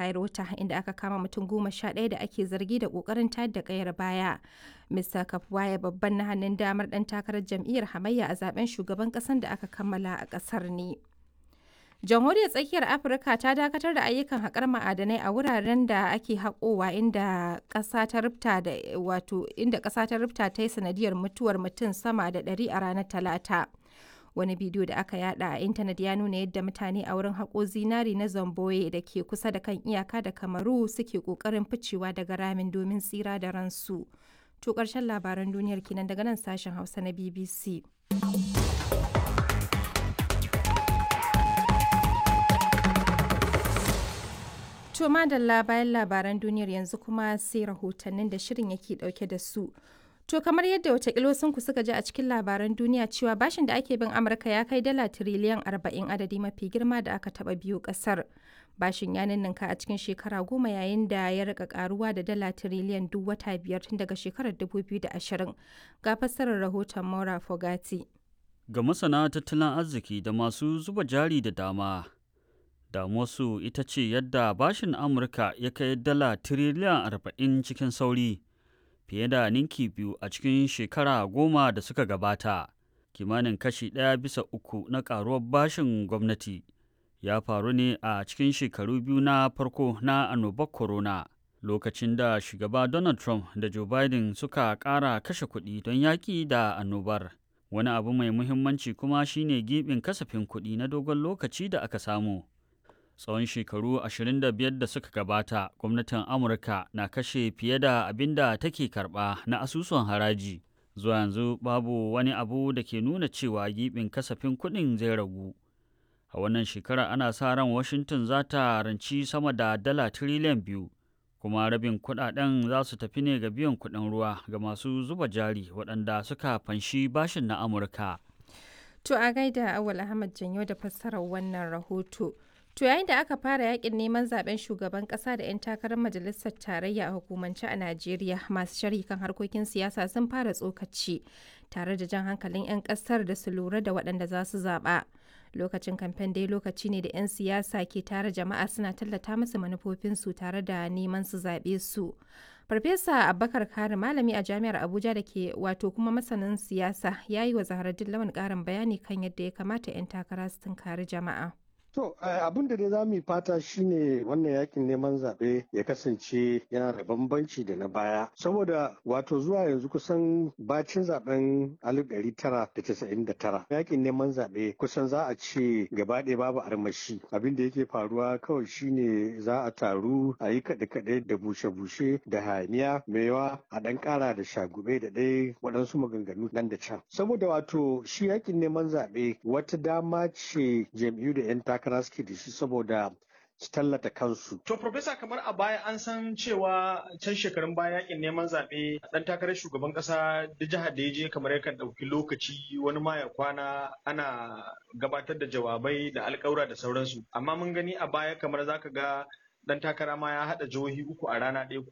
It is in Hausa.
Cairota inda aka kama mutum goma sha ɗaya da ake zargi da ƙoƙarin tayar da ƙayar baya. Mr. Kapwaya babban na hannun damar ɗan takarar jam'iyyar hamayya a zaben shugaban ƙasar da aka kammala a ƙasar ne. jamhuriyar tsakiyar afirka ta dakatar da ayyukan haƙar ma'adanai a wuraren da ake haƙowa inda ƙasa ta rufta da wato inda ƙasa ta rufta ta yi sanadiyar mutuwar mutum sama da ɗari a ranar talata wani bidiyo da aka yada a intanet ya nuna yadda mutane a wurin haƙo zinari na zamboye da ke kusa da kan iyaka da kamaru suke ƙoƙarin ficewa daga ramin domin tsira da ransu to ƙarshen labaran duniyar kenan daga nan sashen hausa na bbc To madalla bayan labaran duniyar yanzu kuma sai rahotannin da shirin yake dauke da su. To kamar yadda watakilo ku suka ji a cikin labaran duniya cewa bashin da ake bin Amurka ya kai dala tiriliyan arba'in adadi mafi girma da aka taba biyu kasar. Bashin ya ninninka a cikin shekara goma yayin da ya rika karuwa da dala tiriliyan duk wata biyar tun daga shekarar 2020. Ga fassarar rahoton Maura Fogati. Ga masana tattalin arziki da masu zuba jari da dama, damuwarsu ita ce yadda bashin amurka ya kai dala tiriliyan arba'in cikin sauri fiye da ninki biyu a cikin shekara goma da suka gabata kimanin kashi ɗaya bisa uku na ƙaruwar bashin gwamnati ya faru ne a cikin shekaru biyu na farko na annobar corona lokacin da shugaba donald trump da joe biden suka ƙara kashe kuɗi don yaƙi da annobar wani abu mai muhimmanci kuma shine gibin kasafin kuɗi na dogon lokaci da aka samu tsawon shekaru 25 da suka gabata gwamnatin amurka na kashe fiye da abin da take karba na asusun haraji zuwa yanzu babu wani abu da ke nuna cewa gibin kasafin kuɗin zai ragu a wannan shekara ana sa ran washington za ta ranci sama da dala tiriliyan biyu kuma rabin kuɗaɗen za su tafi ne ga biyan kuɗin ruwa ga masu zuba jari waɗanda suka fanshi bashin na amurka To a gaida Awal Ahmad Janyo da fassarar wannan rahoto. To yayin da aka fara yakin neman zaben shugaban kasa da 'yan takarar majalisar tarayya a hukumance a Najeriya masu sharhi kan harkokin siyasa sun fara tsokaci tare da jan hankalin 'yan kasar da su lura da waɗanda za su zaɓa. Lokacin kamfen dai lokaci ne da 'yan siyasa ke tare jama'a suna tallata musu manufofinsu tare da neman su zaɓe su. Farfesa Abubakar Kari malami a jami'ar Abuja da ke wato kuma masanin siyasa ya yi wa Zaharaddin Lawan ƙarin bayani kan yadda ya kamata 'yan takara su tunkari jama'a. To abin da dai za mu yi fata shine wannan yakin neman zaɓe ya kasance yana da bambanci da na baya. Saboda wato zuwa yanzu kusan bacin zaben 1999 yakin neman zaɓe kusan za a ce gaba ɗaya babu armashi. Abin da yake faruwa kawai shine za a taru a yi kaɗe-kaɗe da bushe-bushe da hayaniya yawa a ɗan ƙara da shagube da ɗaya waɗansu maganganu nan da can. Saboda wato shi yakin neman zaɓe wata dama ce jam'iyyu da 'yan takara takara suke da shi saboda su tallata kansu. To, Profesa, kamar a baya an san cewa can shekarun baya yakin neman zaɓe ɗan takarar shugaban ƙasa da jihar da ya je kamar yakan ɗauki lokaci wani ma ya kwana ana gabatar da jawabai da alƙawura da sauransu. Amma mun gani a baya kamar zaka ga dan takara ma ya haɗa jihohi uku a rana ɗaya